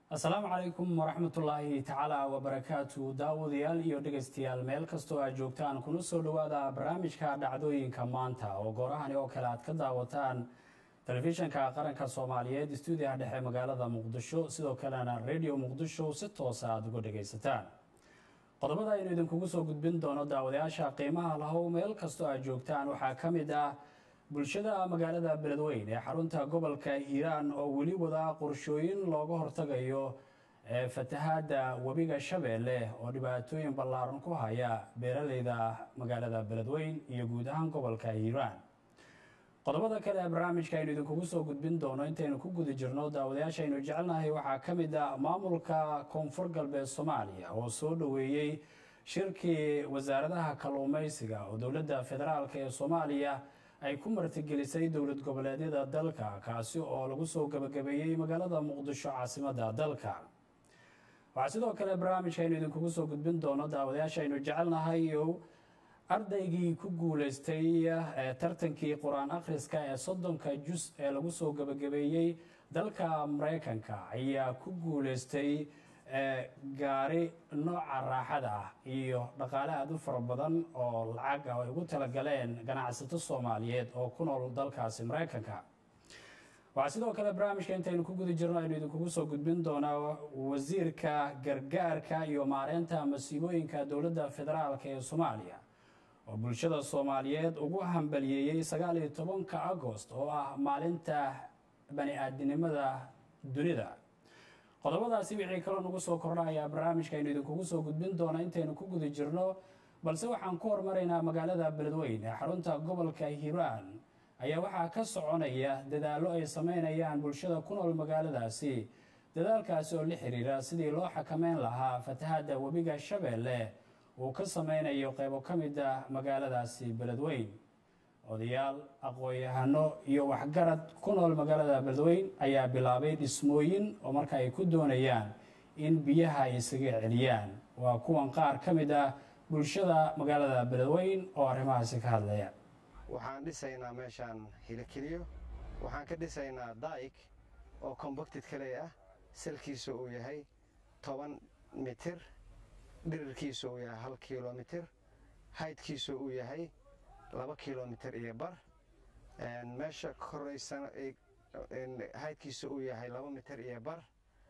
asalaamu calaykum waraxmatullaahi tacaala wabarakaatu daawadayaal iyo dhegaystayaal meel kastoo aad joogtaan kuna soo dhowaada barnaamijka dhacdooyinka maanta oo goorahani oo kale aad ka daawataan telefishanka qaranka soomaaliyeed stuudiyaha dhexe magaalada muqdisho sidoo kalena radio muqdisho si toosa aada uga dhagaysataan qodobada aynu idinkugu soo gudbin doono daawadayaasha qiimaha lahow meel kastoo aad joogtaan waxaa ka mid ah bulshada magaalada beledweyn ee xarunta gobolka hiiraan oo weli wada qorshooyin looga hortagayo fatahaada webiga shabeelle oo dhibaatooyin ballaaran ku haya beeraleyda magaalada beledweyn iyo guud ahaan gobolka hiiraan qodobada kale ee barnaamijka aynu idinkugu soo gudbin doono intaynu ku guda jirno daawadayaasha aynu jecelnahay waxaa ka mid ah maamulka koonfur galbeed soomaaliya oo soo dhoweeyey shirkii wasaaradaha kalluumeysiga oo dowladda federaalk ee soomaaliya ay ku martigelisay dowlad goboleedyada dalka kaasi oo lagu soo gabagabeeyey magaalada muqdisho caasimadda dalka waxaa sidoo kale barnaamijka aynu idinkugu soo gudbin doono daawadayaasha aynu jecelnahay ardaygii ku guuleystay tartankii qur-aan akhriska ee soddonka jus ee lagu soo gabagabeeyey dalka mareykanka ayaa ku guuleystay gaari nooca raaxada ah iyo dhaqaale aada u fara badan oo lacag ah ay ugu talagaleen ganacsato soomaaliyeed oo ku nool dalkaasi mareykanka waxaa sidoo kale barnaamijka intaynu ku guda jirno aynu idinkugu soo gudbin doonaa wasiirka gargaarka iyo maareynta masiibooyinka dowladda federaalk ee soomaaliya oo bulshada soomaaliyeed ugu hambaliyeeyey sagaal iyo tobanka agost oo ah maalinta bani-aadinimada dunida qodobadaasi wixii kaloo nagu soo kordhayaa barnaamijka aynu idinkugu soo gudbin doona intaynu ku guda jirno balse waxaan ku hormaraynaa magaalada beledweyn ee xarunta gobolka hiiraan ayaa waxaa ka soconaya dadaallo ay sameynayaan bulshada ku nool magaaladaasi dadaalkaasi oo la xiriira sidii loo xakameyn lahaa fatahaada webiga shabeelle uu ka sameynayo qeybo ka mid ah magaaladaasi beledweyn odayaal aqoon-yahano iyo waxgarad ku nool magaalada beledweyn ayaa bilaabay dhismooyin oo marka ay ku doonayaan in biyaha ay isaga celiyaan waa kuwan qaar ka mid ah bulshada magaalada beledweyn oo arrimahaasi ka hadlaya waxaan dhisaynaa meeshaan hilakeliyo waxaan ka dhisaynaa daa'ig oo combacted kale ah salkiisu uu yahay toban mitir dhirirkiisu uu yahay hal kilomitir haydkiisu uu yahay laba kilomitir iyo bar meesha koraysana haydkiisu uu yahay laba mitir iyo bar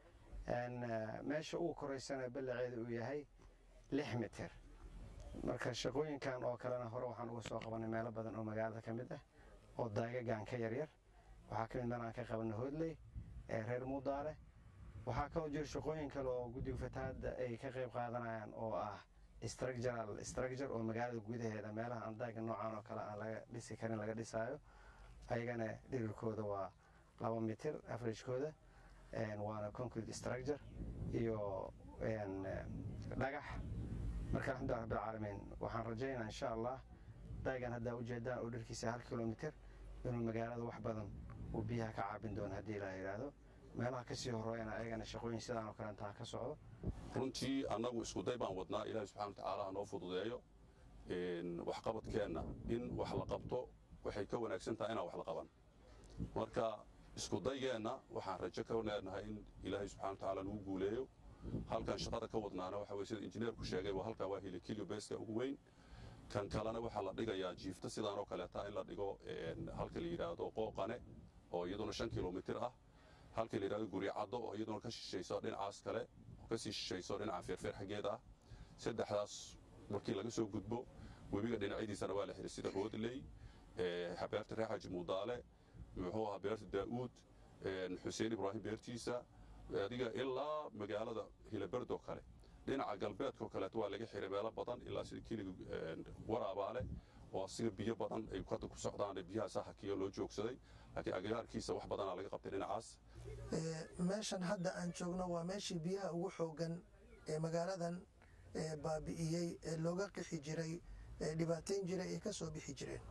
meesha uu koraysana ballaceedu uu yahay lix mitir marka shaqooyinkan oo kalena hore waxaan uga soo qabanay meelo badan oo magaalada ka mid ah oo daagagaan ka yaryar waxaa ka mid meelaan ka qabanay hoodley ee reer muudaale waxaa kaloo jira shaqooyin kale oo guddiga fatahaadda ay ka qayb qaadanayaan oo ah structural structure oo magaalada gudaheeda meelaha aan daaga noocan oo kale aan laga dhisi karin laga dhisaayo ayagana dhirirkooda waa laba mitir averagekooda waana concrete structure iyo dhagax marka alxamdullah rabbilcaalamiin waxaan rajaynaa insha allah daagan haddaa ujeedaan oo dhirkiisa hal kilomitir inuu magaalada wax badan uu biyaha ka caabin doono haddii ilaa yidhaahdo meelaha kasii horeeyana ayagana shaqooyin sidaan oo kale intaa ka socdo runtii annagu iskuday baan wadnaa ilaahi subxana watacaala ha noo fududeeyo waxqabadkeenna in wax la qabto waxay ka wanaagsan tahay inaan wax la qaban marka iskudaygeenna waxaan rajo ka leenahay in ilaahay subxana watacaala nagu guuleeyo halkan shaqada ka wadnaana waxa weye sida injineerku sheegay waa halkan waa hilikilyo beeska ugu weyn kan kalena waxaa la dhigayaa jiifta sidaan oo kaleeta in la dhigo halka la yidhaahdo qooqane oo iyaduna shan kilomitir ah halka la yidhahdo guricaddo oo iyaduna ka shishayso dhinacaas kale oo kasii shishayso dhinaca feerfeer xaggeeda ah saddexdaas markii laga soo gudbo webiga dhinacyadiisana waa la xihay sida hoodley beerta reer xaji muudaale muxuu ahaa beerta daa'uud xuseen ibraahim beertiisa adiga ilaa magaalada hilaberdo kale dhinaca galbeedkao kaleeto waa laga xiray meelo badan ilaa sida keliga waraabaale oo asiga biyo badan ay hadda ku socdaan biyaha sahakiyo loo joogsaday laakiin agagaarkiisa wax badanaa laga qabtay dhinacaas meeshan hadda aan joogno waa meeshii biyaha ugu xoogan ee magaaladan baabi'iyey ee looga qixi jiray ee dhibaatayn jiray ee ka soo bixi jireen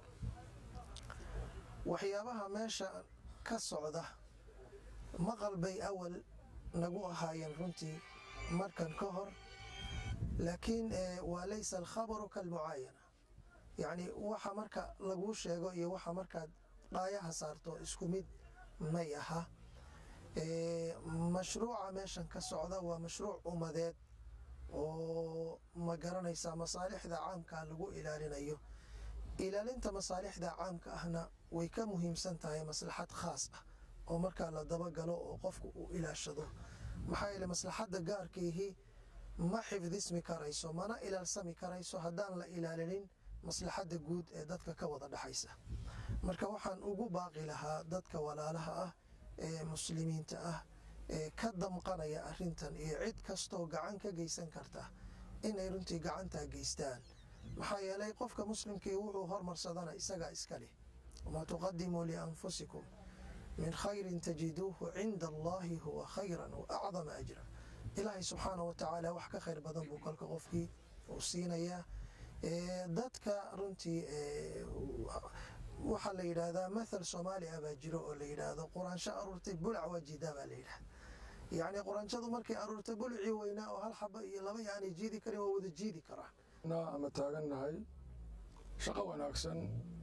waxyaabaha meesha ka socda maqal bay awal nagu ahaayeen runtii markan ka hor laakiin waa laysa alkhabaru kalmucaayana yacni waxa marka laguu sheego iyo waxa markaad dhaayaha saarto isku mid may aha mashruuca meeshan ka socda waa mashruuc ummadeed oo ma garanaysaa masaalixda caamka lagu ilaalinayo ilaalinta masaalixda caamka ahna way ka muhiimsan tahay maslaxad khaas ah oo markaa la dabagalo oo qofku uu ilaashado maxaa yeele maslaxadda gaarkiihi ma xifdismi karayso mana ilaalsami karayso haddaan la ilaalinin maslaxadda guud ee dadka ka wada dhexaysa marka waxaan ugu baaqi lahaa dadka walaalaha ah ee muslimiinta ah ee ka damqanaya arintan iyo cid kastoo gacan ka geysan karta inay runtii gacantaa geystaan maxaa yeelay qofka muslimkii wuxuu hormarsadana isagaa iska leh wamaa tuqadimuu lianfusikum min khayrin tajiduuhu cinda allahi huwa khayran wa acdama ajra ilaahay subxaana wa tacaala wax ka khayr badan buu kolka qofkii uu siinayaa dadka runtii waxaa la yidhaahdaa mathal soomaali ah baa jiro oo la yidhaahdo quraansho aruurtay bulac waa jiidaa baa la yidhahda yacni quraanshadu markay aruurtay bulacii weynaa oo hal xaba iyo laba yaanay jiidi karin waa wada jiidi karaan ama taagannahay shaqo wanaagsan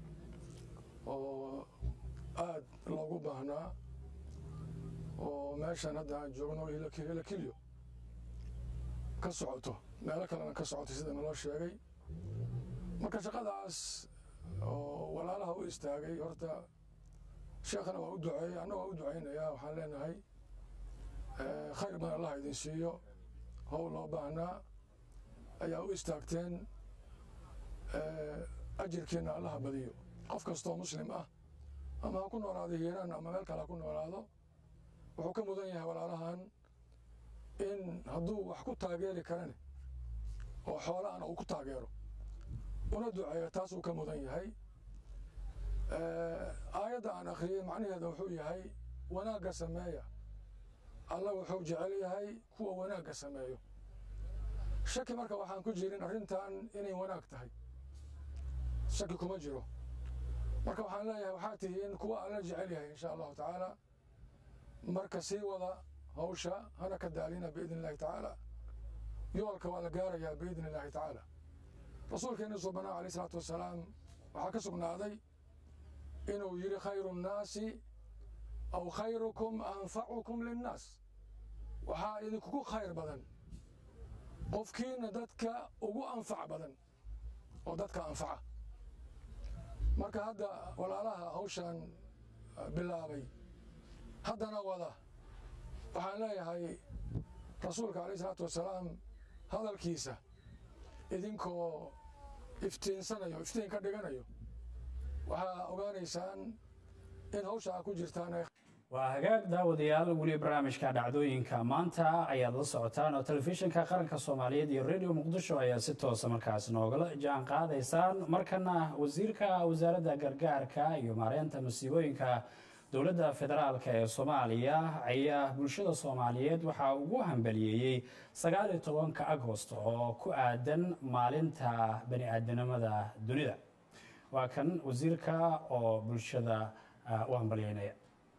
oo aad loogu baahnaa oo meeshan hadda aan joogno hilakilyo ka socoto meelo kalena ka socoto sida naloo sheegay marka shaqadaas oo walaalaha u istaagay horta sheekhana waa u duceeyey anna waa u ducaynayaa waxaan leenahay khayr badan allah idin siiyo howl loo baahnaa ayaa u istaagteen ajirkiina allaha badiyo qof kastoo muslim ah ama ha ku noolaado hiiraan ama meel kale ha ku noolaado wuxuu ka mudan yahay walaalahan in hadduu wax ku taageeri karane oo xoolaana uu ku taageero una duceeyo taasuu ka mudan yahay aayadda aan akhriyey macnaheeda wuxuu yahay wanaagga sameeya alla wuxuu jecel yahay kuwa wanaagga sameeyo shaki marka waxaan ku jirin arrintan inay wanaag tahay shaki kuma jiro marka waxaan leeyahay waxaa tihiin kuwa alla jecel yahay insha allahu tacaala marka sii wada hawsha hana ka daalina biidni illahi tacaala yoolka waa la gaarayaa biidni illahi tacaala rasuulkeena subanaa alayh isalaatu wasalaam waxaa ka sugnaaday inuu yidhi khayru nnaasi aw khayrukum anfacukum linnaas waxaa idinkugu khayr badan qofkiina dadka ugu anfac badan oo dadka anfaca marka hadda walaalaha hawshan bilaabay haddana wada waxaan leeyahay rasuulka alayh isalaatu wasalaam hadalkiisa idinkoo iftiinsanayo iftiin ka dhiganayo waxaa ogaanaysaan in hawsha a ku jirtaan waa hagaag daawadayaal weli barnaamijka dhacdooyinka maanta ayaad la socotaan oo telefishinka qaranka soomaaliyeed iyo radio muqdisho ayaa si toosa markaas noogala jaan qaadaysaan markana wasiirka wasaaradda gargaarka iyo maareynta masiibooyinka dowladda federaalk ee soomaaliya ayaa bulshada soomaaliyeed waxaa ugu hambaliyeeyey sagaaliyo tobanka agost oo ku aadan maalinta bani aadanimada dunida waa kan wasiirka oo bulshada u hambaliyeynaya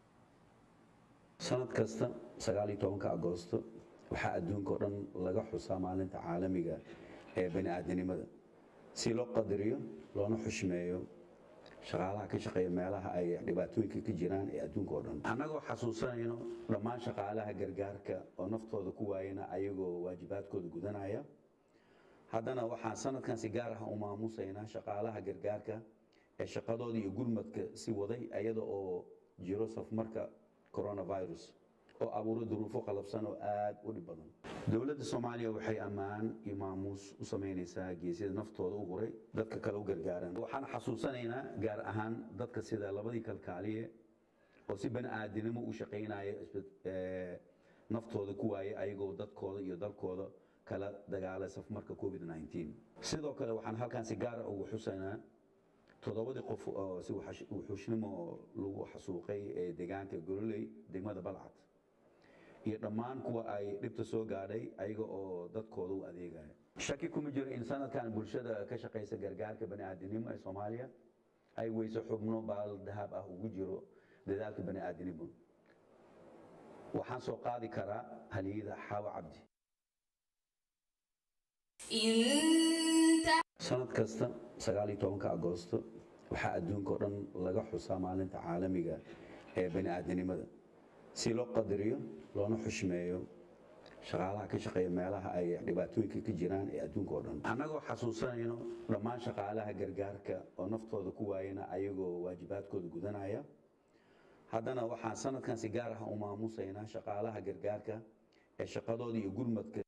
sanad kasta sagaaliyo tobanka agoosto waxaa adduunka oo dhan laga xusaa maalinta caalamiga ee bani aadanimada si loo qadariyo loona xushmeeyo shaqaalaha ka shaqeeya meelaha ay dhibaatooyinka ka jiraan ee adduunka oo dhan annagoo xasuusanayno dhammaan shaqaalaha gargaarka oo naftooda ku waayana ayagoo waajibaadkooda gudanaya haddana waxaan sanadkan si gaar ah u maamusaynaa shaqaalaha gargaarka ee shaqadooda iyo gurmadka si waday iyada oo jiro safmarka coronavirus oo abuuray duruufo qalabsan oo aada u dhib badan dowladda soomaaliya waxay ammaan iyo maamuus u samaynaysaa geesyada naftooda u huray dadka kale u gargaaran waxaan xasuusanaynaa gaar ahaan dadka sida labadii kalkaaliye oo si bani aadinimo u shaqaynaya naftooda ku waayay ayagoo dadkooda iyo dalkooda kala dagaalay safmarka covid 19 sidoo kale waxaan halkan si gaara ugu xusaynaa toddobadii qof oo si wuxuushnimo lagu xasuuqay ee deegaanka gololey degmada balcad iyo dhammaan kuwa ay dhibta soo gaadhay ayaga oo dadkooda u adeegaya shaki kuma jiro in sanadkan bulshada ka shaqaysa gargaarka bani'aadinimo ee soomaaliya ay weyso xubno baal dahab ah ugu jiro dadaalka bani'aadinimo waxaan soo qaadi karaa haliyada xaawo cabdi sanad kasta sagaaliyo tobanka agoosto waxaa adduunka oo dhan laga xusaa maalinta caalamiga ee bani aadanimada si loo qadariyo loona xushmeeyo shaqaalaha ka shaqeeya meelaha ay dhibaatooyinka ka jiraan ee adduunka oo dhan annagoo xasuusanayno dhammaan shaqaalaha gargaarka oo naftooda ku waayana ayagoo waajibaadkooda gudanaya haddana waxaan sanadkan si gaar ah u maamusaynaa shaqaalaha gargaarka ee shaqadooda iyo gurmadka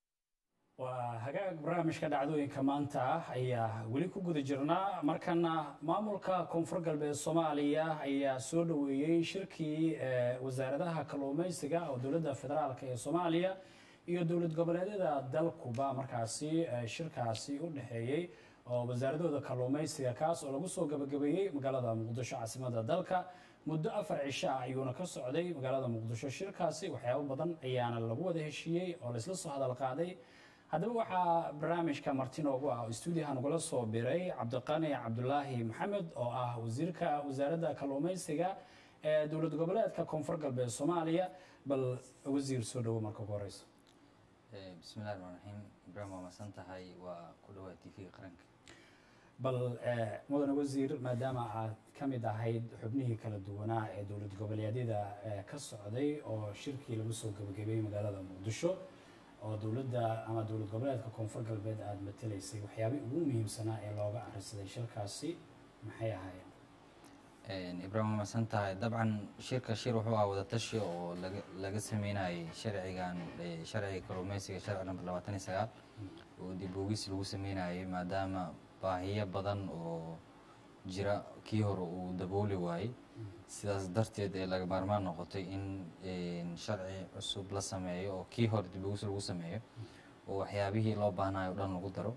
waa hagaag barnaamijka dhacdooyinka maanta ah ayaa weli ku guda jirnaa markana maamulka koonfur galbeed soomaaliya ayaa soo dhoweeyey shirkii wasaaradaha kalluumaysiga oo dowladda federaalk ee soomaaliya iyo dowlad goboleedyada dalkuba markaasi shirkaasi u dhexeeyey oo wasaaradooda kalluumaysiga kaas oo lagu soo gabagabeeyey magaalada muqdisho caasimada dalka muddo afar cisho ah ayuuna ka socday magaalada muqdisho shirkaasi waxyaabo badan ayaana lagu wada heshiiyey oo laysla soo hadal qaaday haddaba waxaa barnaamijka marti noogu ah oo stuudiyaha nagula soo biray cabdiqani cabdulaahi maxamed oo ah wasiirka wasaaradda kalluumaysiga ee dowlad goboleedka koonfur galbeed soomaaliya bal wasiir soo dhowo marka ugu horeyso bismillahi raxmaan raxiim ibraahim waa masan tahay waa ku dhawaa t v qaranka bal mudane wasiir maadaama aad ka mid ahayd xubnihii kala duwanaa ee dowlad goboleedyada ka socday oo shirkii lagu soo gebagabeeyey magaalada muqdisho oo dowladda ama dowlad goboleedka koonfur galbeed aada matelaysay waxyaabihii ugu muhiimsanaa ee looga akhrisaday shirkaasi maxay ahaayeen ibraahim waa masan tahay dabcan shirka shir wuxuu ah wadatashi oo laga laga sameynayay sharcigan sharciga kalluumeysiga sharci number labaatan iyo sagaal oo dib oogis lagu sameynayay maadaama baahiyo badan oo jira kii hore uu dabooli waayey sidaas darteed ee laga maarmaan noqotay in sharci cusub la sameeyo oo kii hore dib oogis lagu sameeyo oo waxyaabihii loo baahnayo o dhan lagu daro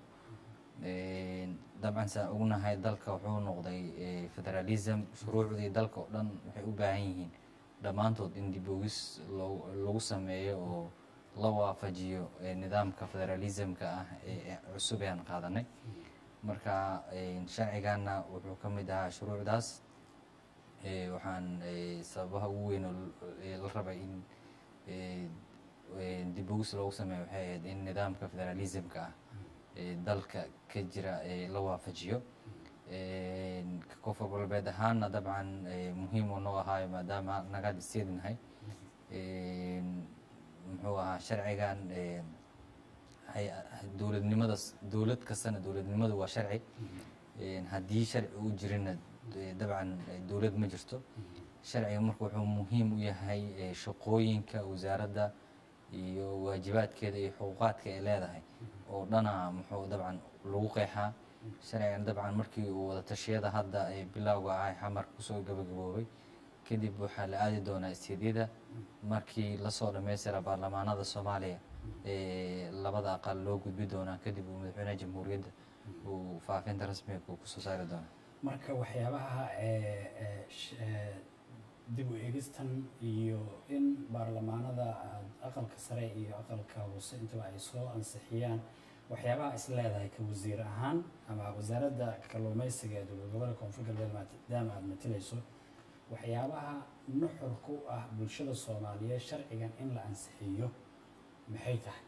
dabcan saan ognahay dalka wuxuu noqday federalism shuruucdii dalka oo dhan waxay u baahan yihiin dhammaantood in dib oogis lagu sameeyo oo la waafajiyo nidaamka federalismka ah ee cusub ee aan qaadanay marka sharciganna wuxuu ka mid ahaa shuruucdaas waxaan sababaha ugu weyn la rabay in dib oogis loogu sameeyo waxay ahayd in nidaamka federalismka ah dalka ka jira la waafajiyo koonfur galbeed ahaanna dabcan muhiim uu noo ahaayo maadaama nagaad isteedinahay muxuu ahaa sharcigan dowladnimada dowlad kastana dowladnimadu waa sharci haddii sharci uu jirina dabcan dowlad ma jirto sharciga marka wuxuu muhiim u yahay shaqooyinka wasaaradda iyo waajibaadkeeda iyo xuquuqaadka ay leedahay oo dhana muxuu dabcan lagu qeexaa sharcigan dabcan markii uu wada tashiyada hadda ee bilowga ah xamar kusoo gabagaboobay kadib waxaa la aadi doonaa isteedyada markii lasoo dhammaystira baarlamaanada soomaaliya ee labada aqal loo gudbi doonaa kadib uu madaxweynaha jamhuuriyadda uu faafinta rasmiga uu kusoo saari doonaa marka waxyaabaha dib u eegistan iyo in baarlamaanada aqalka sare iyo aqalka hoose intaba ay soo ansixiyaan waxyaabaha is leedahay ka wasiir ahaan ama wasaaradda kalluumeysiga ee dowlad gobolka koonfur galbeed maadaama aada matalayso waxyaabaha nuxur ku ah bulshada soomaaliyeed sharcigan in la ansixiyo maxay tahay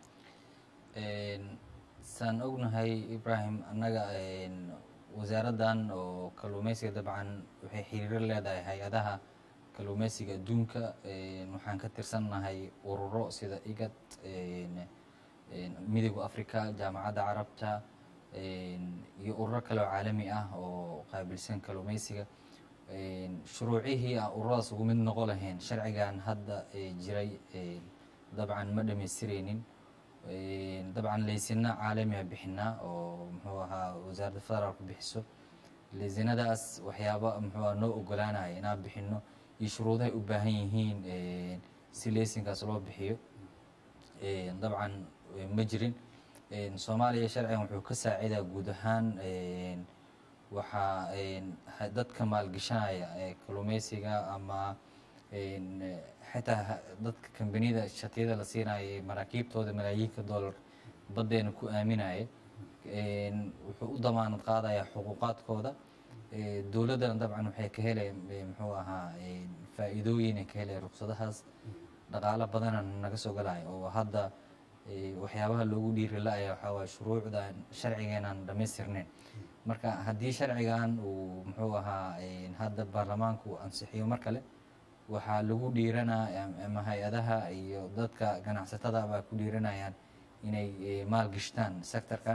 saan ognahay ibraahim annaga wasaaraddan oo kalluumeysiga dabcan waxay xiriiro leedahay hay-adaha kalluumeysiga adduunka waxaan ka tirsannahay ururo sida igad midooda africa jaamacadda carabta iyo ururo kale oo caalami ah oo qaabilsan kalluumeysiga shuruucihii aan ururadaas ugu mid noqo lahayn sharcigan hadda jiray dabcan ma dhamaystireynin dabcan laysina caalamiga bixinaa oo muxuu ahaa wasaaradda federaalku bixiso laysinadaas waxyaaba muxuu aha noo ogolaanaya inaan bixino iyo shuruudahay u baahan yihiin si laysinkaas loo bixiyo dabcan ma jirin soomaaliya sharcigan wuxuu ka saacidaa guud ahaan waxaa dadka maalgashanaya kalluumeysiga ama xitaa dadka kambaniyada shatiyada la siinaya ee maraakiibtooda malaayiinka dollar baddeena ku aaminaya wuxuu u damaanad qaadaya xuquuqaadkooda dowladdana dabcan waxay ka heleen muxuu ahaa faa'iidooyin ay ka heleen ruqsadahaas dhaqaalo badana naga soo galaya oo hadda waxyaabaha loogu dhiiri la-aya waxaa waye shuruucdan sharcigeenaan dhammaystirnayn marka haddii sharcigan uu muxuu ahaa hadda baarlamaanku ansixiyo mar kale waxaa lagu dhiiranaa ama hay-adaha iyo dadka ganacsatada baa ku dhiiranayaan inay eh, maalgashtaan sectorkan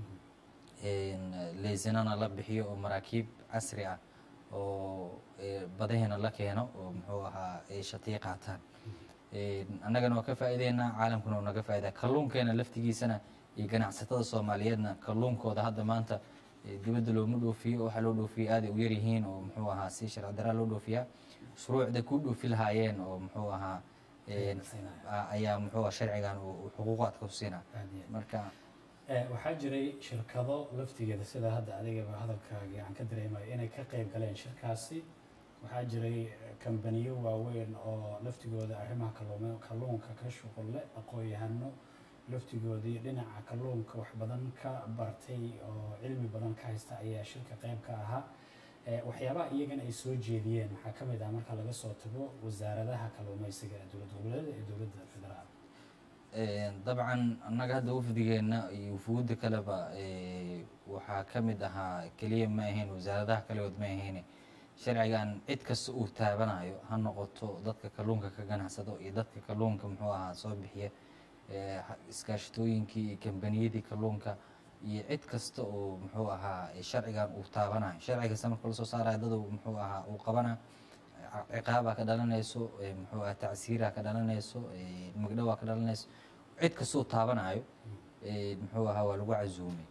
leysanana la bixiyo oo maraakiib casri ah oo eh, badaheena la keeno oo muxuu ahaa ay shatiyo qaataan annagana waa ka faa'iideynaa caalamkuna waa naga faa'idaa kalluunkeena laftigiisana iyo ganacsatada soomaaliyeedna kalluunkooda hadda maanta eh, dibadda looma dhoofiyo waxaa loo dhoofiya aaday u yaryihiin oo muxuu ahaa si sharci daraa loo dhoofiyaa shuruucda ku dhoofi lahaayeen oo muxuu ahaa eh, a- ayaa muxuu ahaa sharcigan uu uu xuquuqaadka ku siinaa Aad iyo aad. marka Eh, waxaa jiray shirkado laftigeeda sida hadda adigaba hadalkaagii aan ka dareemayo inay ka qayb galeen shirkaasi waxaa jiray eh, kambaniyo waaweyn oo laftigooda arrimaha kalluume- kalluunka ka shuqul leh aqoon-yahano laftigoodii dhinaca kalluunka wax badan ka bartay oo cilmi badan ka haysta ayaa shirka qayb ka ahaa Eh, waxyaabaha iyagana ay soo jeediyeen waxaa ka mid ah marka laga soo tago wasaaradaha kalluumaysiga ee dowlad goboleeda iyo dowladda federaal Een, dabcan annaga hadda wafdigeena iyo wufuudda kaleba ee, waxaa ka mid ahaa keliya ma ahayn wasaaradaha kaligood ma ahayn sharcigan cid kasta uu taabanayo ha noqoto dadka kalluunka ka ganacsado iyo dadka kalluunka muxuu ahaa soo bixiya ee, ha- iskaashatooyinkii iyo kambaniyadii kalluunka iyo cid kasta oo muxuu ahaa ee, sharcigan uu taabanayo sharci kasta marka lasoo saarayo dad uu muxuu ahaa uu qabana ciqaabaa ka dhalanayso ee, muxuu ahaa tacsiiraa ka dhalanayso ee, magdhowaa ka dhalanayso cid kastuu taabanayo ee, muxuu ahaa waa lagu casuumay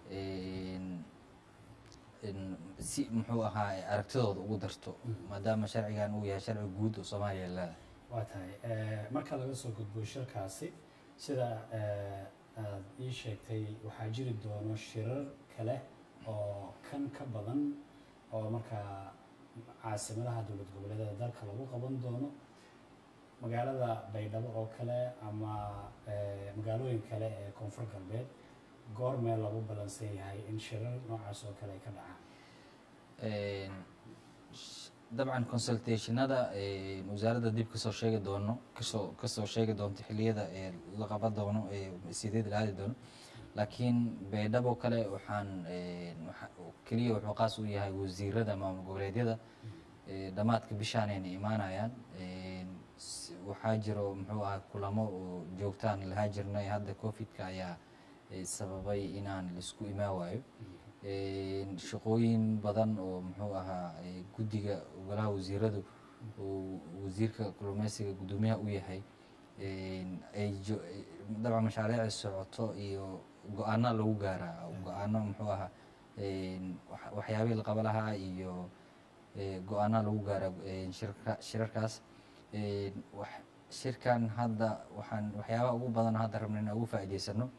Een, een, si muxuu ahaa ay aragtidooda ugu darto maadaama sharcigan uu yahay sharci guud oo soomaaliya leedahay waa tahay Eh, marka laga soo gudbo shirkaasi sida eh, aad ii sheegtay waxaa jiri doono shirar kale oo kan ka badan oo markaa caasimadaha dowlad goboleedyada dalka lagu qaban doono magaalada baydhabo oo kale ama eh, magaalooyin kale ee koonfur galbeed goormee lagu ballansan yahay in shirar noocaas oo kale ay ka dhacaan Een, sh- dabcan consultationada een, wasaaradda dib kasoo sheegi doono kasoo kasoo sheegi doonto xilliyada ee la qaban doono ee sideed la aadi doono laakiin baydhabo kale waxaan een, waxa- keliya wuxuu qaas u yahay wasiirada maamul goboleedyada ee, dhammaadka bishaanayna imaanayaan Een, s- waxaa jiro muxuu ahaa kulamo oo joogtaan lahaa jirnay hadda covidka ayaa eh, sababay inaan laisku imaan waayo Een, shaqooyin badan oo muxuu ahaa eh, guddiga golaha wasiiradu uu wasiirka kalluumeysiga guddoomiyaha u yahay Een, ay jo- eh, dabcan mashaariicda socoto iyo go-aana lagu gaaraa go-aano muxuu ahaa een, wax- waxyaabihii la qaba lahaa iyo eh, go-aana lagu gaaraa een, shirka- shirarkaas Een, wax- shirkan hadda waxaan waxyaabaha ugu badan oo hadda rabna inaan ugu faa'iidaysano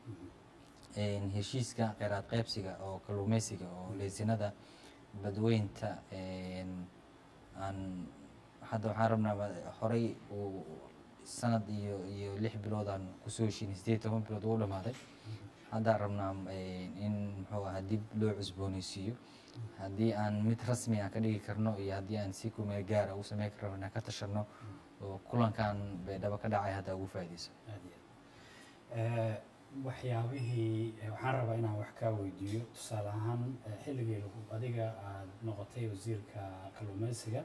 een, heshiiska kheyraad qaybsiga oo kalluumeysiga oo leysinada badweynta een, aan hadda waxaan rabnaa ma- horey uu sanad iyo iyo lix bilood aan kusoo heshiinay sideed toban bilood ugu dhamaaday haddaan rabnaa een, in muxuu ahaa dib loo cusbooneysiiyo haddii aan mid rasmi ah ka dhigi karno iyo haddii aan si kumeel gaara u sameyn karno inaan ka tashano oo kulankan baydhabo ka dhacay hadda ugu faa'iideyso aad iyo aad Eh, waxyaabihii eh, waxaan rabaa inaan wax kaa weydiiyo tusaale ahaan eh, xilligii lagu- adiga aad noqotay wasiirka kalluumeysiga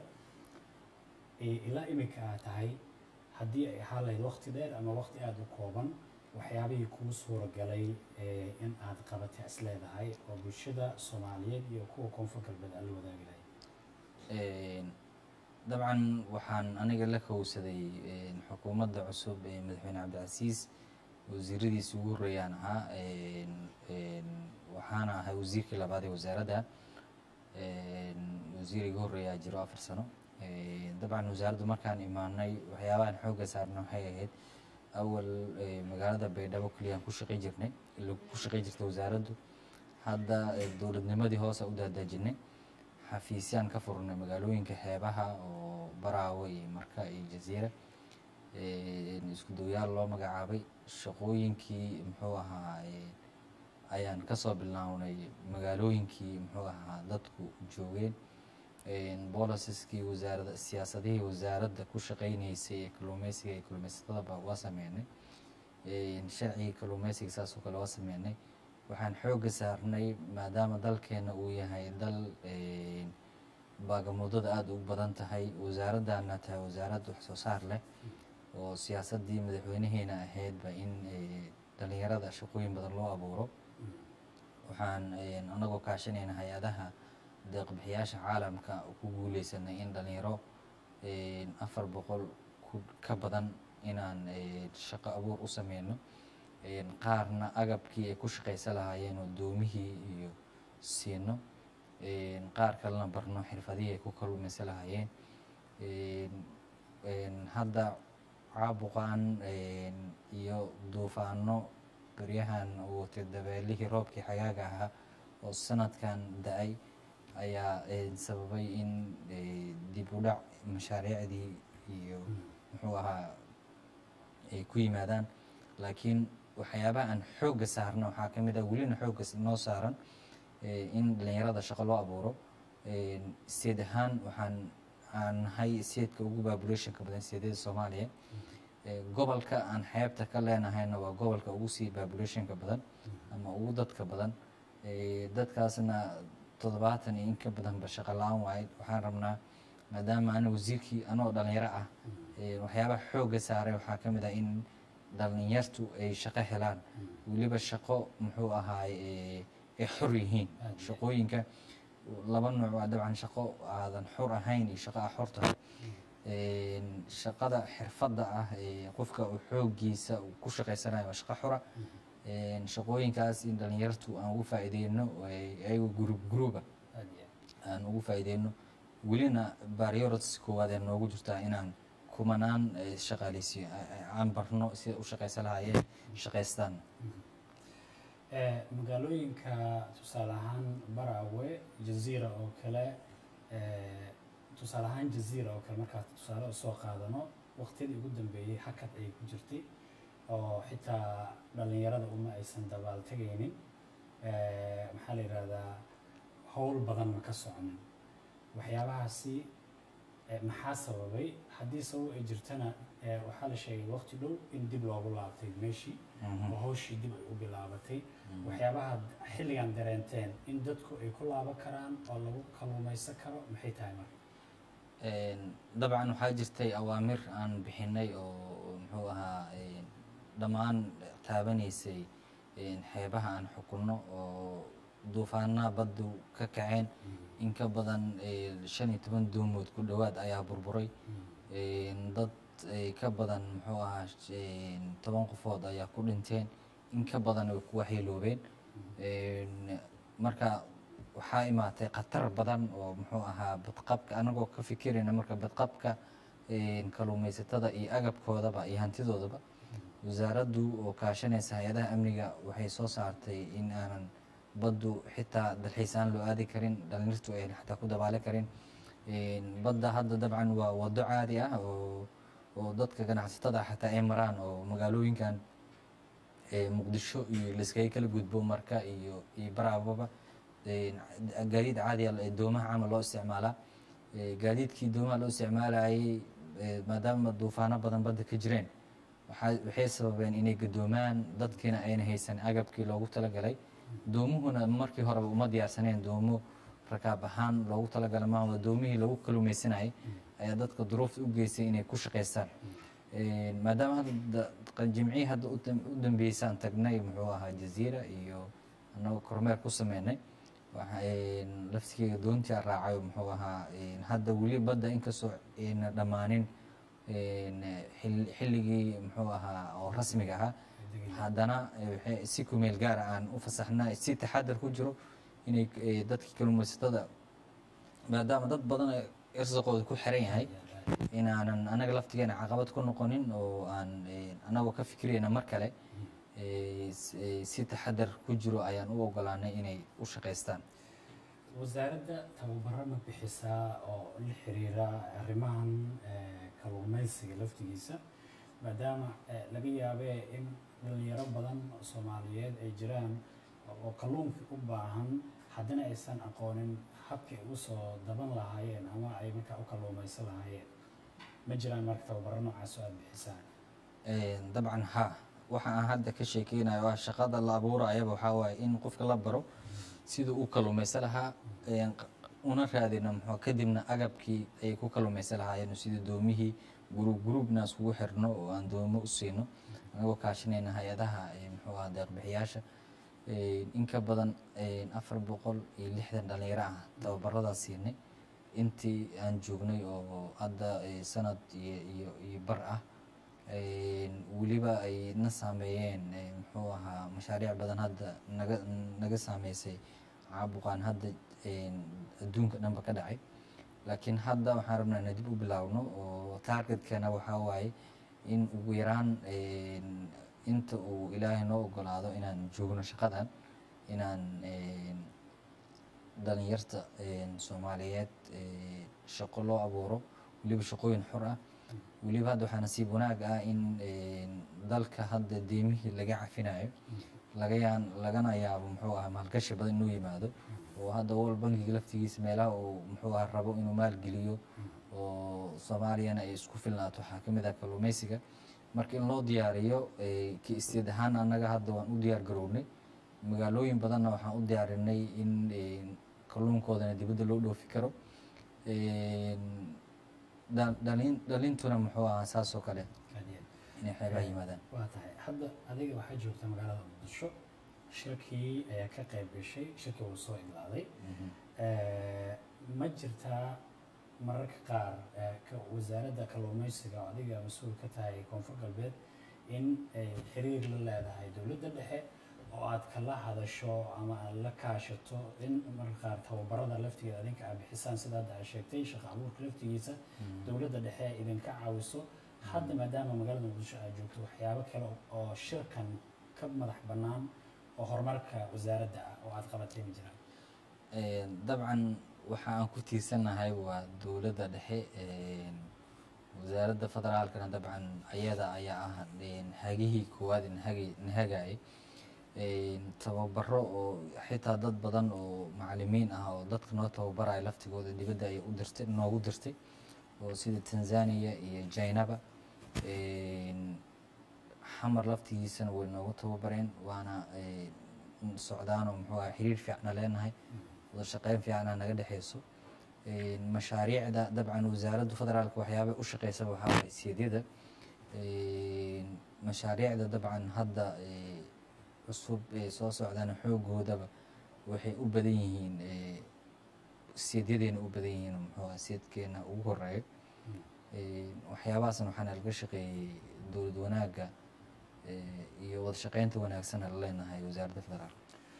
eh, ilaa iminka aad tahay haddii ay ahaan lahayd waqti dheer ama waqti aada u kooban waxyaabihii kuu suuragalay eh, in aad qabatay is leedahay oo bulshada soomaaliyeed iyo kuwa koonfur galbeed aad la wadaagi lahayd Een, dabcan waxaan aniga la kowsaday een, xukuumadda cusub ee madaxweyne cabdicasiis wasiiradiisi ugu horreeyaan ahaa Een, een, waxaana ahay wasiirkii labaad ee wasaaradda Een, wasiir iga horreeyaa jiro afar sano Een, dabcan wasaaraddu markaan imaanay waxyaabahan xoogga saarna waxay ahayd awal ee, magaalada baydhabo keliyaan ku shaqay jirnay ila ku shaqay jirtay wasaaraddu hadda ee, dowladnimadii hoose u daadaajinay xafiisyaan ka furnay magaalooyinka xeebaha oo baraawo iyo marka iyo jaziira Een, isku dowyaal loo magacaabay shaqooyinkii muxuu ahaa ee, ayaan kasoo bilownay magaalooyinkii muxuu ahaa dadku joogeen Een, bolisiskii wasaarada siyaasadihii wasaaradda ku shaqeyneysay ee kalluumeysiga iyo kalluumeysatadaba waa sameynay Een, sharcigii kalluumeysiga saas oo kale waa sameynay waxaan xoogga saarnay maadaama dalkeena uu yahay dal een, baagamuudada aada ugu badan tahay wasaaraddaana tahay wasaarad wax soo saar leh oo siyaasaddii madaxweynaheena ahaydba in eh, dhalinyarada shaqooyin badan loo abuuro waxaan een, anagoo kaashanayna hay-adaha deeqbixiyaasha caalamka ku guuleysanay in dhalinyaro een, afar boqol ku ka badan inaan een, shaqo abuur u sameyno een, qaarna agabkii ay ku shaqaysan lahaayeen oo doomihii iyo siino een, qaar kalena barno xirfadihii ay ku kalluumaysan lahaayeen een, een, hadda caabuqan een, iyo duufaano beryahan uu watay dabeelihii roobkii xagaaga ahaa oo sanadkan da-ay ayaa een, sababay in eh, dib u dhac mashaariicdii iyo muxuu ahaa ay ku yimaadaan laakiin waxyaabaha aan xoogga saarna waxaa ka mid ah welina xoogga s- noo saaran eh, in dhalinyarada shaqo loo abuuro seed ahaan waxaan aan nahay seedka ugu populationka badan seedyada soomaaliya Eh, gobolka aan xeebta ka leenahayna waa gobolka ugu sii populationka badan ama ugu dadka badan Eh, dadkaasna toddobaatan iyo in ka badanba shaqo la-aan waaye waxaan rabnaa maadaama ana wasiirkii anoo dhalinyaro ah eh, waxyaabaha xoogga saaray waxaa ka mid ah in dhalinyartu ay shaqo helaan weliba shaqo muxuu ahaay eh, ay xor yihiin shaqooyinka laba nooc waa dabcan shaqo aadan xor ahayn iyo shaqo aa xor tahay Een, shaqada xirfadda ah ee qofka uu xooggiisa uu ku shaqaysanayo waa shaqo xora Een, shaqooyinkaas in dhalinyartu aan ugu faa'iideyno ay- ayago group groupa aad iyo aad. aan ugu faa'iideyno welina priorities koowaad ee noogu jirtaa inaan kumanaan eh, shaqaaleysiyo a- a- aan barno sida u shaqaysan lahaayeen shaqaystaan Eh, magaalooyinka tusaale ahaan baraawe jaziira oo kale eh, tusaale ahaan jaziira oo kale markaa tusaale usoo qaadano waqtiyadii ugu dambeeyey hakad ayay ku jirtay oo xitaa dhalinyarada uma aysan dabaal tegaynin Eh, maxaa la yidhahdaa howl badan ma ka soconin waxyaabahaasi eh, maxaa sababay haddii sabab ay jirtana eh, waxaa la sheegay waqti dhow in dib loogu laabtay meeshii oo hawshii dib ay u bilaabatay waxyaabaha xilligan dareenteen in dadku ay ku laaban karaan oo lagu kalluumaysan karo maxay tahay marka Een, dabcan waxaa jirtay awaamir aan bixinay oo muxuu ahaa een, dhammaan taabanaysay een, xeebaha aan xukunno oo duufaanaha baddu ka kaceen in ka badan een, shan iyo toban doomood ku dhowaad ayaa burburay Een, dad ay ka badan muxuu ahaa een, toban qofood ayaa ku dhinteen in ka badan way ku waxyeeloobeen Een, marka waxaa imaatay khatar badan oo muxuu ahaa badqabka anagoo ka fikirayna marka badqabka een, kalluumaysatada iyo agabkoodaba iyo hantidoodaba wasaaraddu oo kaashanaysa hay-adaha amniga waxay soo saartay in aanan baddu xitaa dalxiisaan loo aadi karin dhalinyartu ayna xataa ku dabaali karin Een, badda hadda dabcan waa wado caadi ah oo oo dadka ganacsatada xataa ay maraan oo magaalooyinkan ee muqdisho iyo layskaga kala gudbo marka iyo iyo baraababa Een, gaadiid caadi ah ee doomaha camal loo isticmaalaa Ee, gaadiidkii doomaha loo isticmaalayay ee, maadaama duufaano badan badda ka jireen waxaa- waxay sababeen inay gadoomaan dadkiina ayna haysan agabkii loogu talagalay doomuhuna markii horeba uma diyaarsaneen doomo rakaab ahaan loogu talagalay maaha doomihii lagu kalumaysanayay ayaa dadka duruufta u geystay inay ku shaqaystaan Een, maadaama hadda da- jimcihii hadda u dam- u dambeysaan tagnay muxuu ahaa jaziira iyo annagoo kormeer ku sameynay waxa een, laftigeyga doontii aan raacay muxuu ahaa een, hadda weli badda inkastoo ayna dhammaanin een, xil- xilligii muxuu ahaa oo rasmiga ahaa haddana eh, waxay si kumeel gaara aan u fasaxna si taxadar ku jiro inay eh, dadkii kalluumaysatada maadaama dad badan ay irsaqooda ku xiran yahay inaanan anaga laftigeena caqabad ku noqonin oo aan eh, anagoo ka fikirayna mar kale eh, s- eh, si taxadar ku jiro ayaan u ogolaanay inay u shaqaystaan wasaaradda tababaro ma bixisaa oo la xiriira arrimahan eh, kalluumaysiga laftigiisa maadaama eh, laga yaabee in dhalinyaro badan oo soomaaliyeed ay jiraan oo kalluunka u baahan haddana aysan aqoonin habkay ugu soo daban lahaayeen ama ay markaa u kalluumaysan lahaayeen ma jiraan marka tababaro noocaas oo aad bixisaan Een, dabcan ha waxa aan hadda ka sheekeynayo waa shaqada la abuurayaba waxaa waaye in qofka la baro siduu u kalluumaysan lahaa een, q- una raadino muxuu kadibna agabkii ay ku kalluumaysan lahaayeen sida doomihii gurub gurubna iskugu xirno oo aan doomo u siino anagoo kaashinayna hay-adaha eh, muxuu ahaa deeqbixiyaasha Eh, in ka badan eh, afar boqol iyo lixdan dhalinyaro ah tababaradaas siinay intii aan joognay oo hadda eh, sanad iyo iyo iyo bar ah Eh, weliba ay na saameeyeen eh, muxuu ahaa mashaariic badan hadda naga naga saameysay caabuqaan hadda eh, adduunka dhanba ka dhacay laakiin hadda waxaan rabnaa inaan dib u bilaawno oo targetkana waxaa waaye in ugu yaraan eh, inta uu ilaahay noo ogolaado inaan joogno shaqadan inaan eh, dhalinyarta eh, soomaaliyeed eh, shaqo loo abuuro weliba shaqooyin xor ah weliba hadda waxaa nasiib wanaag ah in eh, dalka hadda deemihii laga cafinayo laga yaan lagana yaabo muxuu ahaa maalgashi badan inuu yimaado oo hadda wal bankiga laftigiisa meelaha uu muxuu ahaa rabo inuu maalgeliyo oo soomaaliyana ay isku filnaato waxaa ka mid ah kalluumeysiga marka in loo diyaariyo eh, ki isteed ahaan annaga hadda waan u diyaar garownay magaalooyin badanna waxaan u diyaarinay in eh, kalluunkoodana dibadda loo dhoofi karo Eh, dha- dhalin dhalintuna muxuu ahaa saas oo kale inay xeebaha yimaadaan waa tahay hadda adiga waxaa joogta magaalada muqdisho shirkii ayaa ka qayb gashay shirkii wuu soo idlaaday Eh, ma jirtaa mararka qaar eh, ka- wasaaradda kalluumeysiga oo adiga mas-uul ka tahay koonfur galbeed in ay xiriir la leedahay dowladda dhexe oo aad kala hadasho ama aad la kaashato in mararka qaar tababarada laftigeeda adinka aad bixisaan sida hadda aad sheegtay shaqa abuurka laftigiisa dowladda dhexe ay idinka caawiso hadda maadaama magaalada muqdisho aad joogto waxyaabo kale oo shirkan ka madax bannaan oo horumarka wasaaradda ah oo aad qabatay ma jiraan Eh, dabcan waxa aan ku tiirsanahay waa dowladda dhexe eh, wasaaradda federaalkana dabcan ayada ayaa ah eh, hagihii koowaad inhagi- inhagayay Eh, tababaro oo xitaa dad badan oo macalimiin ah oo dadka noo tababaraya laftigooda dibadda ay u dirtay noogu dirtay oo sida tanzania iyo jainaba Eh, xamar laftigiisana way noogu tababareen waana eh, socdaan oo muxuu ahaa xiriir fiicna leenahay wada shaqeyn fiicana naga dhexeyso Eh, mashaariicda dabcan wasaaradda federaalka waxyaabay u shaqeysaba waxaa waay siyaadyada Eh, mashaariicda dabcan hadda eh, cusub ee soo socdana xoogoodaba waxay u badan yihiin eh, siyadyadeena u badan yihiin muxuu ahaa siyadkeena ugu horeeyo Eh, waxyaabahaasna waxaana laga shaqeeyey dowlad wanaagga eh, iyo wada shaqeynta wanaagsana la leenahay wasaaradda federaalka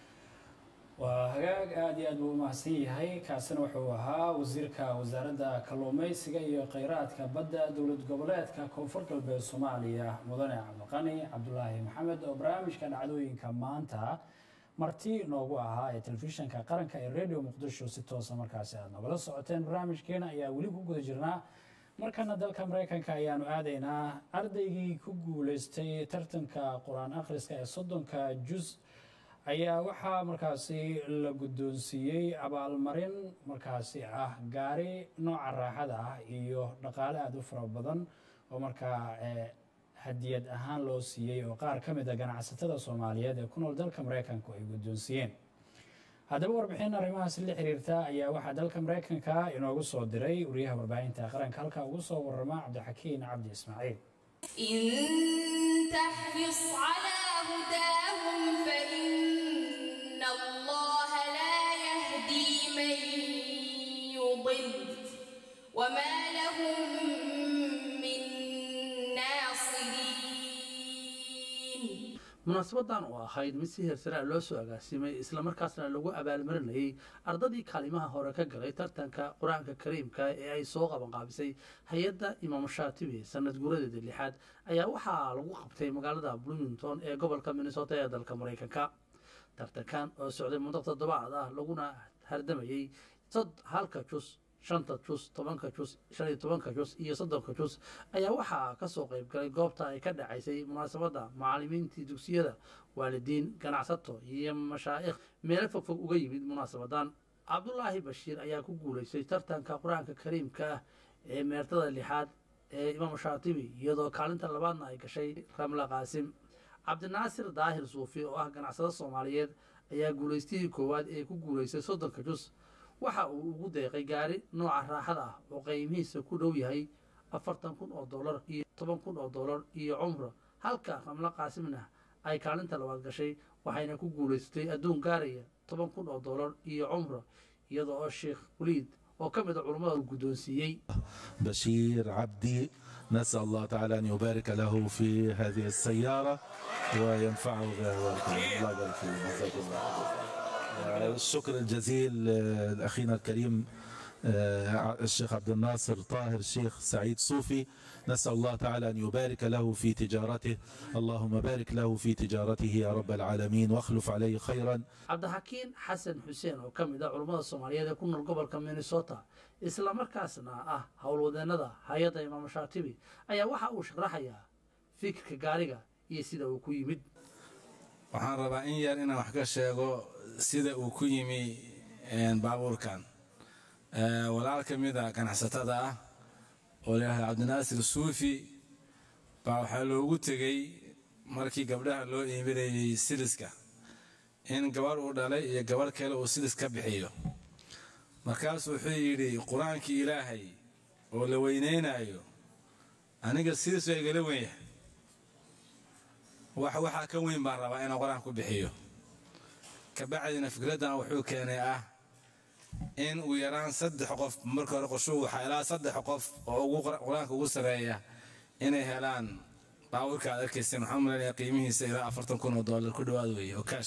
waa hagaag aad iyo aad buu umahadsan yahay kaasina wuxuu ahaa wasiirka wasaaradda kalluumeysiga iyo kheyraadka badda dowlad goboleedka koonfur galbeed soomaaliya mudane cabdiqani cabdulaahi maxamed oo barnaamijka dhacdooyinka maanta marti noogu ahaa ee telefishinka qaranka ee radio muqdisho si toosa markaasi aad nogala socoteen barnaamijkeena ayaa weli ku guda jirnaa markana dalka mareykanka ayaanu aadaynaa ardaygii ku guuleystay tartanka qur-aan akhriska ee soddonka juz ayaa waxaa markaasi la guddoonsiiyey abaalmarin markaasi ah gaari nooca raaxada ah iyo dhaqaale aada u fara badan oo markaa eh, hadiyad ahaan loo siiyey oo qaar ka mid a ganacsatada soomaaliyeed ee ku nool dalka mareykanku ay guddoonsiiyeen haddaba warbixin arrimahaasi la xiriirta ayaa waxaa dalka mareykanka inoogu soo diray wariyaha warbaahinta qaranka halka ugu soo warama cabdixakiin cabdi ismaaciil إن تحرص على هداهم فإن الله لا يهدي من يضل وما لهم من ناصرين munaasabadan oo ahayd mid si heersaraa loo soo agaasimay islamarkaasna lagu abaalmarinayay ardadii kaalimaha hore ka galay tartanka qur-aanka kariimka ee ay soo qabanqaabisay hay-adda imaam shaatibi sanad guuradeeda lixaad ayaa waxaa lagu qabtay magaalada bloomington ee gobolka minnesota ee dalka mareykanka tartankan oo socday muddo toddobaad ah laguna hardamayey sad halka jus shanta jus tobanka jus shan iyo tobanka jus iyo soddonka jus ayaa waxaa ka soo qayb galay goobta ay ka dhacaysay munaasabadda macallimiintii dugsiyada waalidiin ganacsato iyo mashaa'ikh meelo fogfog uga yimid munaasabadan cabdulaahi bashiir ayaa ku guulaystay tartanka qur-aanka kariimka ah ee meertada lixaad ee imaam shaatibi iyadoo kaalinta labaadna ay gashay ramla qaasim cabdinaasir daahir suufi oo ah ganacsado soomaaliyeed ayaa guulaystihii koowaad ee ku guulaystay soddonka jus waxa uu ugu deeqay gaari nooca raaxada ah oo qiimihiisa ku dhow yahay afartan kun oo dollar iyo toban kun oo dollar iyo cumro halka ramlo qaasimna ay kaalinta labaad gashay waxayna ku guulaysatay adduun gaaraya toban kun oo dollar iyo cumro iyada oo sheekh waliid oo ka mid a culummada uu guddoonsiiyey بشير عبدي نسأل الله تعالى أن يبارك له في هذه السيارة وينفعه بها والديه. الله يبارك فيه جزاك الله خير. الشكر الجزيل آه، لأخينا الكريم آه، الشيخ عبد الناصر طاهر الشيخ سعيد صوفي نسأل الله تعالى أن يبارك له في تجارته اللهم بارك له في تجارته يا رب العالمين واخلف عليه خيرا cabdixakiin xasan xuseen oo ka mid ah culummada soomaaliyeed ee ku nool gobolka minnesota islamarkaasna ah howlwadeennada hay-adda imaam shaatibi ayaa waxa uu sharaxayaa fikirka gaariga iyo sida uu ku yimid waxaan rabaa in yar inaan wax ka sheego sida uu ku yimi een, baabuurkan Ee, walaal ka mid a ganacsatada ah oo layidhahda cabdinaasir suufi baa waxaa loogu tegey markii gabdhaha loo iibinayey siliska in gabarh uu dhalay iyo gabarh kale uu silis ka bixiyo markaasuu wuxuu yidhi qur-aankii ilaahay oo la weynaynayo aniga silis waa igala weyn yahay wax waxaa ka weyn baan rabaa inaan qur-aan ku bixiyo kabacdina fikraddan wuxuu keenay ah in uu yaraan saddex qof marka hore qoshuu waxaa ilaa saddex qof oo ugu qur- qur-aanka ugu sareeya inay helaan baabuurka aad arkayseen waxaan u malaynayaa qiimihiisa ilaa afartan kun oo dollar ku dhowaad weeye oo kaash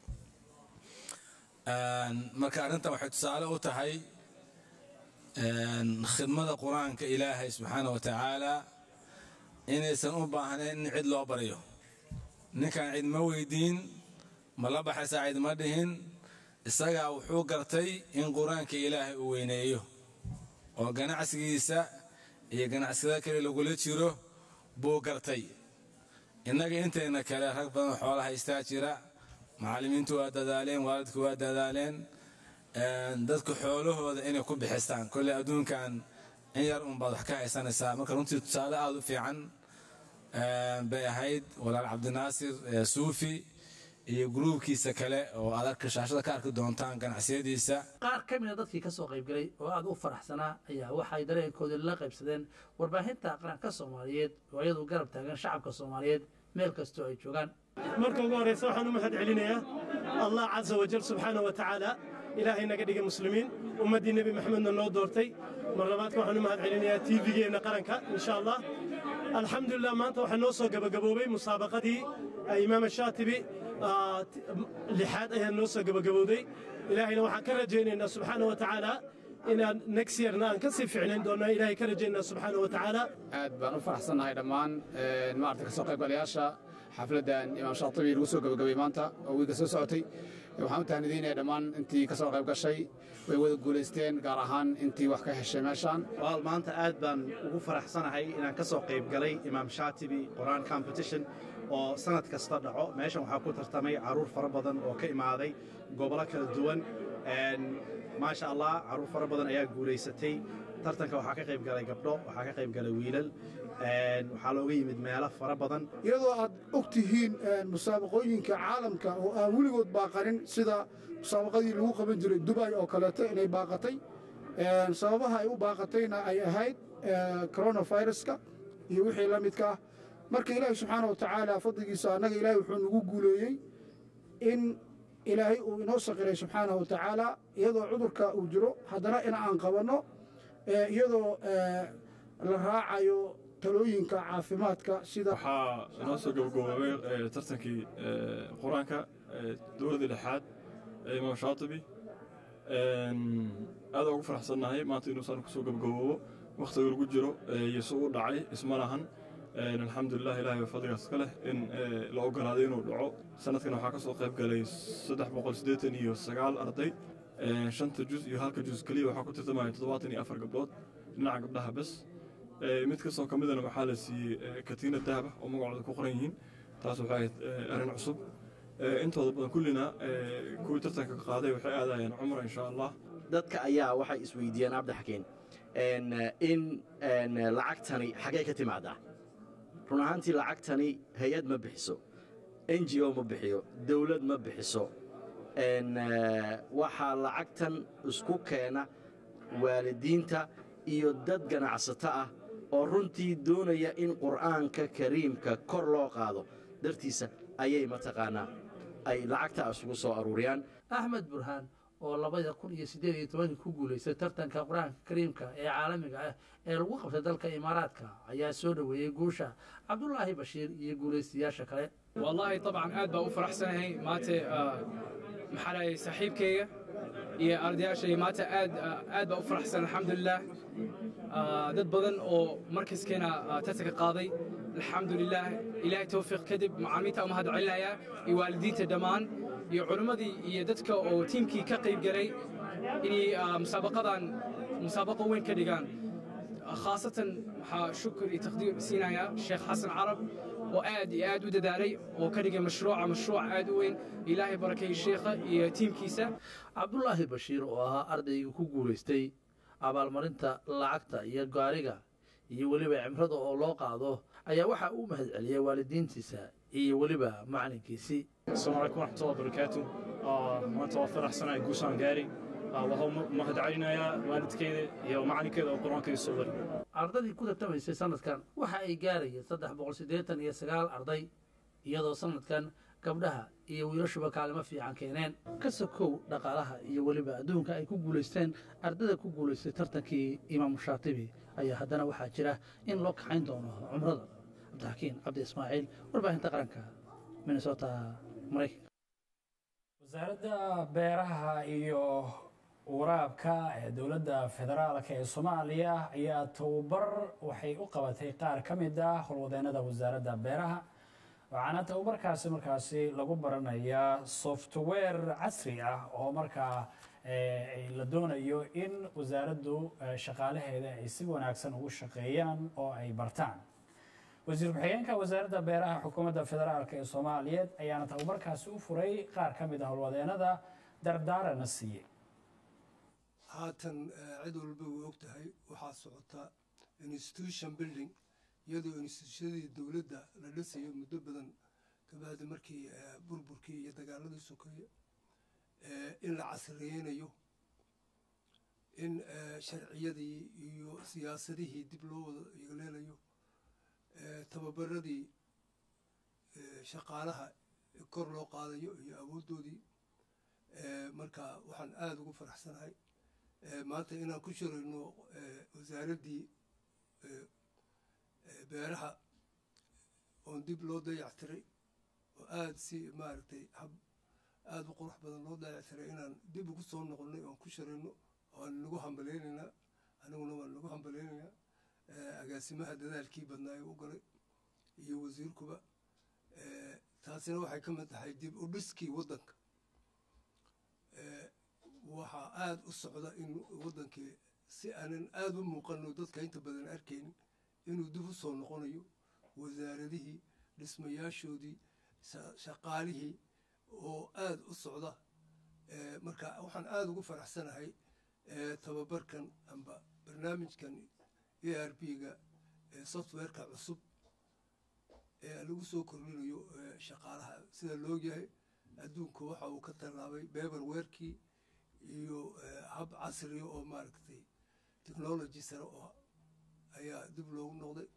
Een, marka arrintan waxay tusaale u tahay een, khidmada qur-aanka ilaahay subxaana wa tacaala inaysan u baahnayn in cid loo baryo ninkan cid ma weydiin ma la baxaysaa cid ma dhihin isagaa wuxuu gartay in qur-aanka ilaahay uu weyneeyo oo ganacsigiisa iyo ganacsiyada kale lagula jiro buu gartay innaga intayna kale rag badan oo xoola haystaa jira macallimiintu waa dadaaleen waalidku waa dadaaleen een, dadku xoolahooda inay ku bixistaan kolley adduunkan in yar unbaad wax ka haysanaysaa marka runtii tusaale aada u fiican een, bay ahayd walaal cabdinaasir ee suufi iyo gruubkiisa kale oo aad arka shaashada ka arki doontaan ganacsiyadiisa qaar ka mid a dadkii ka soo qaybgalay oo aad u faraxsanaa ayaa waxay dareenkoodii la qaybsadeen warbaahinta qaranka soomaaliyeed oo iyadu garab taagan shacabka soomaaliyeed meel kastoo ay joogaan marka ugu horeysa waxaan u mahad celinayaa allah casa wajal subxaana wa tacaala ilaahay naga dhigay muslimiin ummaddii nebi maxamedna noo doortay mar labaadka waxaan u mahad celinayaa tvgeenna qaranka insha allah alxamdulilah maanta waxaa noo soo gabagaboobay musaabaqadii ah, imaam shaatibi ah, t- lixaad ayaa noo soo gabagabowday ilaahayna waxaan ka rajaynaynaa subxaana wa tacaala inaan next yearna aan ka sii ficnayn doonaa ilaahay ka rajaynaa subxaana wa tacaala aad baan u faraxsannahay dhammaan een, maaragtay kasoo qaybgalayaasha xafladdan imaam shaatibi lagu soo gabagabay maanta oo wiilka soo socotay waxaan u tahnidinaya dhammaan intii kasoo qayb gashay way wada guulaysteen gaar ahaan intii wax ka heshay meeshaan walaal maanta aad baan ugu faraxsanahay inaan ka soo qayb galay imaam shaatibi quraan competition oo sanad kasta dhaco meeshan waxaa ku tartamay caruur fara badan oo ka imaaday gobollo kala duwan Een, maasha allah caruur fara badan ayaa guulaysatay tartanka waxaa ka qayb galay gabdho waxaa ka qayb galay wiilal Een, waxaa looga yimid meelo fara badan iyadoo aad og tihiin musaabaqooyinka caalamka oo aan weligood baaqanin sida musaabaqadii lagu qaban jiray dubay oo kaleeto inay baaqatay Een, sababaha ay u baaqatayna ay ahayd ee, coronaviruska iyo wixii la midka ah marka ilaahi subxaana wa tacaala fadligiisa annaga ilaahay wuxuu nagu guuleeyey in ilaahay uu inoo saqiray subxaana wa tacaala iyadoo cudurka uu jiro haddana in aan qabanno ee, iyadoo ee, la raacayo talooyinka caafimaadka sida waxaa inoo soo gabagaboobay eh, tartankii eh, qur-aanka eh, dowladii lixaad ee imaam shaatibi Een, aad ugu faraxsannahay maanta inuu saan kusoo gabagaboobo wakhtiga lagu jiro eh, iyo si u dhacay isma lahan Een, alxamdulilah ilahay baa fadligaas ka leh in eh, la ogolaaday inuu dhaco sanadkan waxaa ka soo qayb galay saddex boqol siddeetan iyo sagaal arday Een, shanta juz iyo halka juz keliya waxaa ku tartamaya toddobaatan iyo afar gabdhood dhinaca gabdhaha bes Ee, mid kastoo ka midana waxaa la siiyey ee, katiina dahab ah oo magacooda ku qoran yihiin taas waxay ahayd ee, arrin cusub Ee, intooda badan kullina ee, kuwii tartanka ka qaaday waxay aadayeen cumra insha allah dadka ayaa waxay isweydiiyeen cabdixakiin een, in een, lacagtani xaggee ka timaadaa run ahaantii lacagtani hay-ad ma bixiso n g o ma bixiyo dowlad ma bixiso een, eh, waxaa lacagtan isku keena waalidiinta iyo dad ganacsato ah oo runtii doonaya in qur'aanka kariimka kor loo qaado dartiisa ayay mataqaanaa ay lacagta isugu soo aruuriyaan axmed burhaan oo labada kun iyo siddeed iyo tobankii ku guulaystay tartanka qur-aanka kariimka ee caalamiga ah ee lagu qabtay dalka imaaraadka ayaa soo dhoweeyey guusha cabdulaahi bashiir iyo guulaystayaasha kale والله طبعا aad baa u faraxsanahay maanta ah, maxaa dhahay saaxiibkayga iyo ardayaashay maanta aad ah, aad baa u faraxsan alxamdulilah Ah, dad badan oo markaskeenna ah, tartanka qaaday alxamdulilah ilaahay towfiiq kadib macaamiinta umahad celinayaa iyo waalidiinta dhammaan iyo culimmadii iyo dadka oo tiimkii ka qayb galay inay ah, musaabaqadan musaabaqo weyn ka dhigaan khaasatan waxaa shukur iyo taqdiir siinayaa sheekh xasan carab oo aad iyo aad u dadaalay oo ka dhigay mashruuca mashruuc aad u weyn ilaahay barakeeye sheekha iyo tiimkiisa cabdulaahi bashiir oo ahaa ardayga ku guulaystay abaalmarinta lacagta iyo gaariga iyo weliba cimrada oo loo qaado ayaa waxaa uu mahad celiyey waalidiintiisa iyo weliba macalinkiisii السلام عليكم ورحمة الله وبركاته آه ما توفر أحسن على جوسان جاري آه وهو مهد علينا يا والد كذا يا معني كذا وقرآن كذا صوري ardadii ku tartamaysay sanadkan waxa ay gaarayeen saddex boqol siddeetan iyo sagaal arday iyadoo sanadkan gabdhaha iyo wiilashuba kaalimo fiican keeneen ka sokow dhaqaalaha iyo weliba adduunka ay ku guulaysteen ardada ku guulaystay tartankii imaamu shaatibi ayaa haddana waxaa jira in loo kaxayn doono cumrada cabdixakiin cabdi ismaaciil warbaahinta qaranka minnesota maraykanka wasaaradda beeraha iyo waraabka ee dowladda federaalka ee soomaaliya ayaa tababar waxay u qabatay qaar ka mid ah howlwadeennada wasaaradda beeraha waxaana tababarkaasi markaasi lagu baranayaa software casri ah oo markaa eh, la doonayo in wasaaraddu eh, shaqaalaheeda ay si wanaagsan ugu shaqeeyaan oo ay bartaan wasiir ku-xigeenka wasaaradda beeraha xukuumadda federaalk ee soomaaliyeed ayaana tababarkaasi u furay qaar ka mid ah howlwadeennada dardaarana siiyey haatan eh, cid walba way og tahay waxaa socota institution building iyadoo instituushadii dowladda la dhisayo muddo badan kabacdi markii eh, burburkii iyo dagaaladii sokeeye eh, in la casriyeynayo in eh, sharciyadii iyo siyaasadihii dib loo wada yeeleelayo eh, tababaradii eh, shaqaalaha kor loo qaadayo iyo awooddoodii eh, marka waxaan aada ugu faraxsanahay Eh, maanta inaan ku shirayno eh, wasaaraddii eh, eh, beeraha oon dib loo dayactiray oo aada si maaragtay hab aada u qurux badan loo dayactiray inaan dib ugu soo noqonnay oon ku shirayno waan nagu hambalaynaynaa aniguna waan nagu hambalaynaynaa eh, agaasimaha dadaalkii badnaa ee u galay iyo wasiirkuba eh, taasina waxay ka mid tahay dib u dhiskii waddanka eh, waxaa aada u socda in waddankii si aanan aada u muuqano dadka inta badan arkaynin inuu dib u soo noqonayo wasaaradihii dhismayaashoodii sha- shaqaalihii oo aada u socda Eh, marka waxaan aada ugu faraxsanahay eh, tababarkan amba barnaamijkan a r b-ga ee softwareka cusub ee lagu soo kordhinayo eh, shaqaalaha sida loogyahay adduunku waxa uu ka tallaabay beberwerkii iyo eh, hab casriya oo maaragtay technology sare oo ayaa dib loogu noqday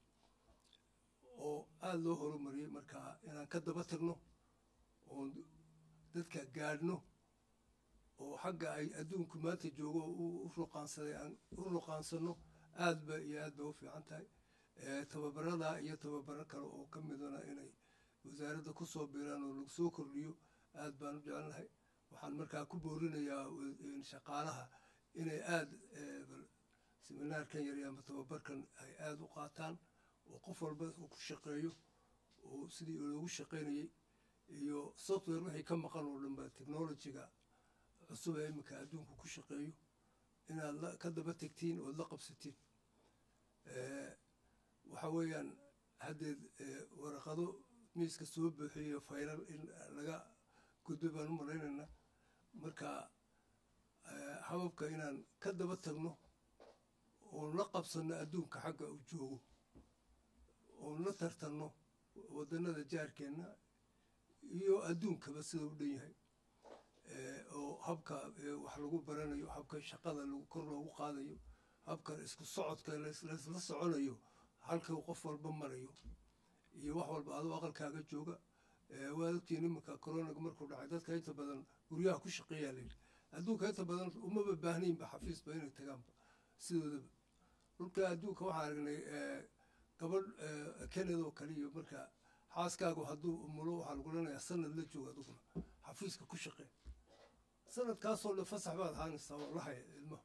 oo aada loo horumariyey marka inaan ka daba tagno oon dadka gaadhno oo xagga ay adduunku maanta joogo oo u ruqaansaday aan u ruqaansano aad ba iyo aad ba u fiican tahay Eh, tababarada iyo tababaro kale oo ka midana inay wasaaradda ku soo biiraan oo lagu soo kordhiyo aad baan u jecelnahay waxaan markaa ku boorinayaa wa- shaqaalaha inay aada seminaarkan yar ama tababarkan ay aada u qaataan oo qof walba uu ku shaqeeyo oo sidii loogu shaqaynayey iyo software wixii ka maqan oo dhanba technologiga cusub ee iminka adduunku ku shaqeeyo inaad la- ka daba tegtiin ood la qabsatiin Eh, waxa weeyaan haddeed eh, waraqado miiska soo buuxiyo faylal in laga gudbo baan u malaynaynaa marka eh, hababka inaan ka daba tagno oon la qabsanno adduunka xagga uu joogo oon la tartanno waddannada jaarkeenna iyo adduunkaba sida u dhan yahay oo habka wax lagu baranayo habka shaqada kor loogu qaadayo habka isku socodka laysla soconayo halka qof walba marayo iyo wax walba adoo aqalkaaga jooga waad ogtiin iminka coronaga markuu dhacay dadka inta badan guryaha ku shaqeeyaa layidhi adduunka inta badan umaba baahnaynba xafiisba inay tagaanba sidoodaba dhulka adduunka waxaan aragnay gabadh canada oo kale iyo marka xaaskaagu hadduu umulo waxaa lagu leenayaa sanad la jooga aduguna xafiiska ku shaqee sanadkaasoo dhan fasax baad ahaanaysaa oo la haya ilmaha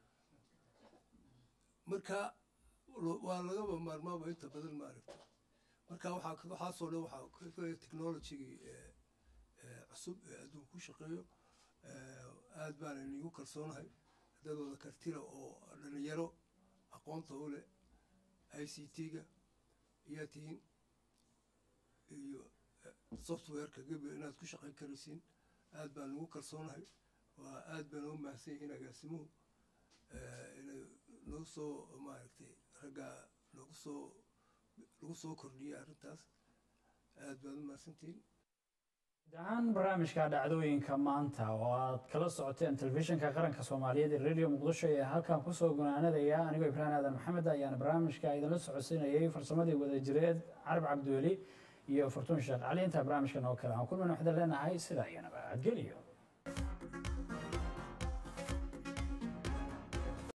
marka waa lagaba maarmaaba inta badan maaragta marka waxaa waxaasoo dhan waxaa technologigii cusub ee adduunka ku shaqeeyo aad baan inigu kalsoonahay dadooda kartira oo dhalinyaro aqoonta u leh i c t-ga ayaa tihiin iyo softwareka gebi inaad ku shaqayn karaysiin aad baan nagu kalsoonahay waa aad baan oo mahadsan yihiin agaasimuhu inay nagu soo maaragtay raggaa nagu soo lagu soo kordhiyay arrintaas aad baad u mahadsantihiin guud ahaan barnaamijka dhacdooyinka maanta oo aad kala socoteen telefishinka qaranka soomaaliyeed ee radio muqdisho ee halkan kusoo gunaanadaya anigoo ibraahim aadan maxamed ayaana barnaamijka idinla socodsiinayay farsamadii wadajireed carab cabdiweli iyo fortuun sheekh cali intaa barnaamijkan oo kale aan kulmayna waxda leenahay sidaa iyo nabadgeliyo